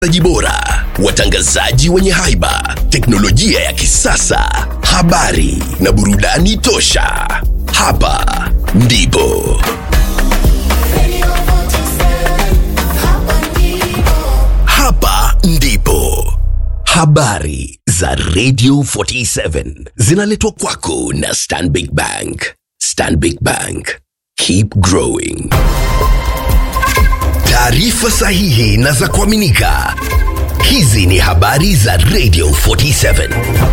watangazaji bora, watangazaji wenye haiba, teknolojia ya kisasa, habari na burudani tosha. Hapa ndipo hapa ndipo habari za Radio 47 zinaletwa kwako na Stanbic Bank. Stanbic Bank, keep growing. Taarifa sahihi na za kuaminika. Hizi ni habari za Radio 47.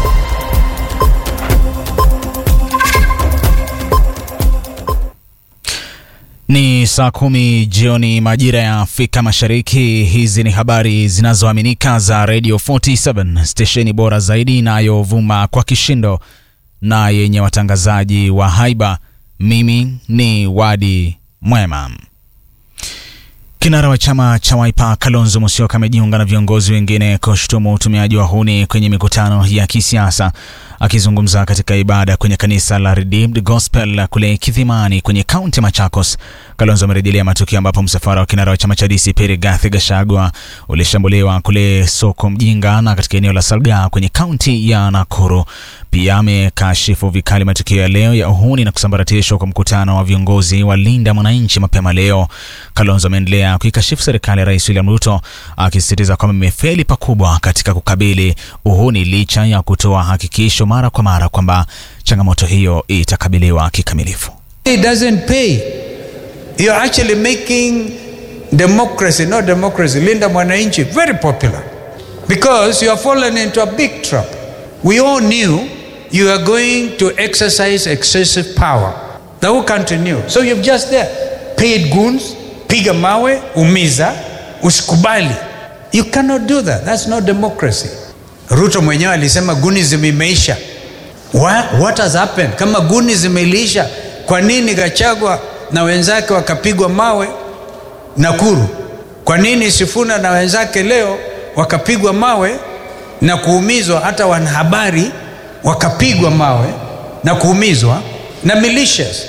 Ni saa kumi jioni majira ya Afrika Mashariki. Hizi ni habari zinazoaminika za Radio 47, stesheni bora zaidi inayovuma kwa kishindo na yenye watangazaji wa haiba. Mimi ni Wadi Mwema. Kinara wa chama cha Wiper Kalonzo Musyoka amejiunga na viongozi wengine kushutumu utumiaji wa huni kwenye mikutano ya kisiasa. Akizungumza katika ibada kwenye kanisa la Redeemed Gospel kule Kidhimani kwenye kaunti ya Machakos, Kalonzo amerejelea matukio ambapo msafara wa kinara wa chama cha DCP Rigathi Gachagua ulishambuliwa kule soko Mjinga na katika eneo la Salgaa kwenye kaunti ya Nakuru. Pia amekashifu vikali matukio ya leo ya uhuni na kusambaratishwa kwa mkutano wa viongozi wa Linda Mwananchi mapema leo. Kalonzo ameendelea kuikashifu serikali ya Rais William Ruto akisisitiza kwamba imefeli pakubwa katika kukabili uhuni licha ya kutoa hakikisho mara kwa mara kwamba changamoto hiyo itakabiliwa kikamilifu. It doesn't pay. You're actually making democracy, not democracy, Linda Mwananchi, very popular because you have fallen into a big trap. We all knew you are going to exercise excessive power. The whole country knew. So you've just there paid goons, piga mawe, umiza, usikubali. You cannot do that. That's not democracy. Ruto mwenyewe alisema gunism imeisha. What, what has happened? Kama gunism iliisha, kwa nini Gachagua na wenzake wakapigwa mawe Nakuru? Kwa nini Sifuna na wenzake leo wakapigwa mawe na kuumizwa, hata wanahabari wakapigwa mawe na kuumizwa na militias?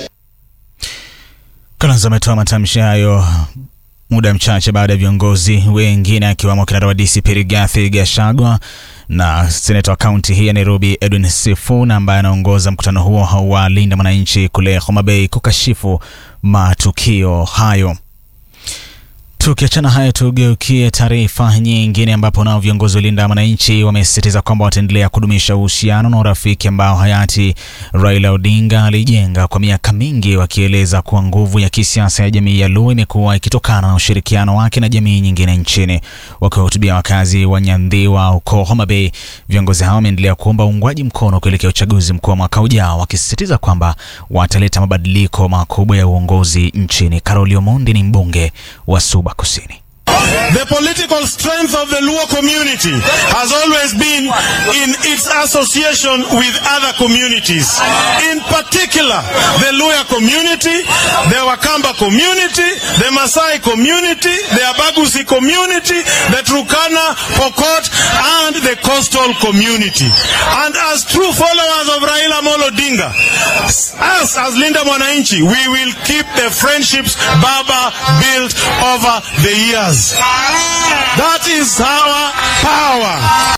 Kalonzo ametoa matamshi hayo muda mchache baada ya viongozi wengine akiwemo kinara wa DCP Rigathi Gachagua na seneta wa kaunti hii ya Nairobi Edwin Sifuna ambaye anaongoza mkutano huo wa Linda Mwananchi kule Homa Bay kukashifu matukio hayo. Tukiachana hayo, tugeukie taarifa nyingine, ambapo nao viongozi wa Linda Mwananchi wamesisitiza kwamba wataendelea kudumisha uhusiano na urafiki ambao hayati Raila Odinga alijenga kwa miaka mingi, wakieleza kuwa nguvu ya kisiasa ya jamii ya Luo imekuwa ikitokana na ushirikiano wake na jamii nyingine nchini. Wakiwahutubia wakazi wa Nyandhiwa huko Homa Bay, viongozi hao wameendelea kuomba uungwaji mkono kuelekea uchaguzi mkuu wa mwaka ujao, wakisisitiza kwamba wataleta mabadiliko makubwa ya uongozi nchini. Karoli Omondi ni mbunge wa Suba Kusini. The political strength of the Luo community has always been in its association with other communities. In particular, the Luya community, the Wakamba community, the Masai community, the Abagusi community, the Turkana, Pokot, and the coastal community. And as true followers of Raila Molo Odinga, us as Linda Mwananchi, we will keep the friendships Baba built over the years. That is our power.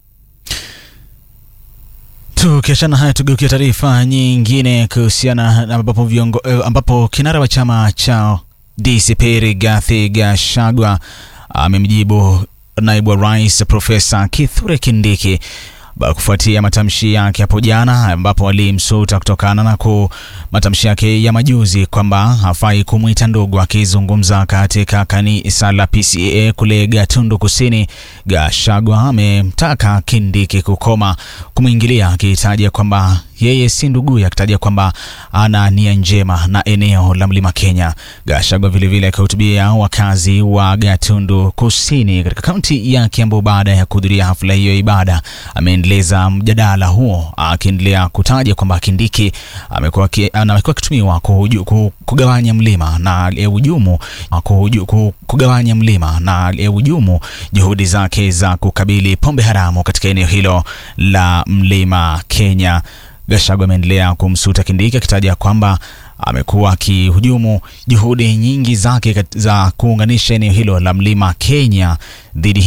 Tukiachana haya tugeukia taarifa nyingine kuhusiana na ambapo viongo, eh, ambapo kinara wa chama cha DCP Rigathi Gachagua amemjibu naibu wa rais Profesa Kithure Kindiki kufuatia matamshi yake hapo jana ambapo alimsuta kutokana na ku matamshi yake ya majuzi kwamba hafai kumwita ndugu. Akizungumza katika kanisa la PCEA kule Gatundu Kusini, Gachagua amemtaka Kindiki kukoma kumwingilia, akitaja kwamba yeye si nduguye, akitaja kwamba ana nia njema na eneo la Mlima Kenya. Gachagua vilevile akihutubia wakazi wa Gatundu Kusini katika kaunti ya Kiambu baada ya kuhudhuria hafla hiyo ya ibada, ameendeleza mjadala huo akiendelea kutaja kwamba Kindiki amekuwa amekuwa akitumiwa kugawanya mlima na ujumu kugawanya mlima na ujumu juhudi zake za kukabili pombe haramu katika eneo hilo la Mlima Kenya. Gachagua ameendelea kumsuta Kindiki akitaja kwamba amekuwa akihujumu juhudi nyingi zake kat- za kuunganisha eneo hilo la mlima Kenya dhidi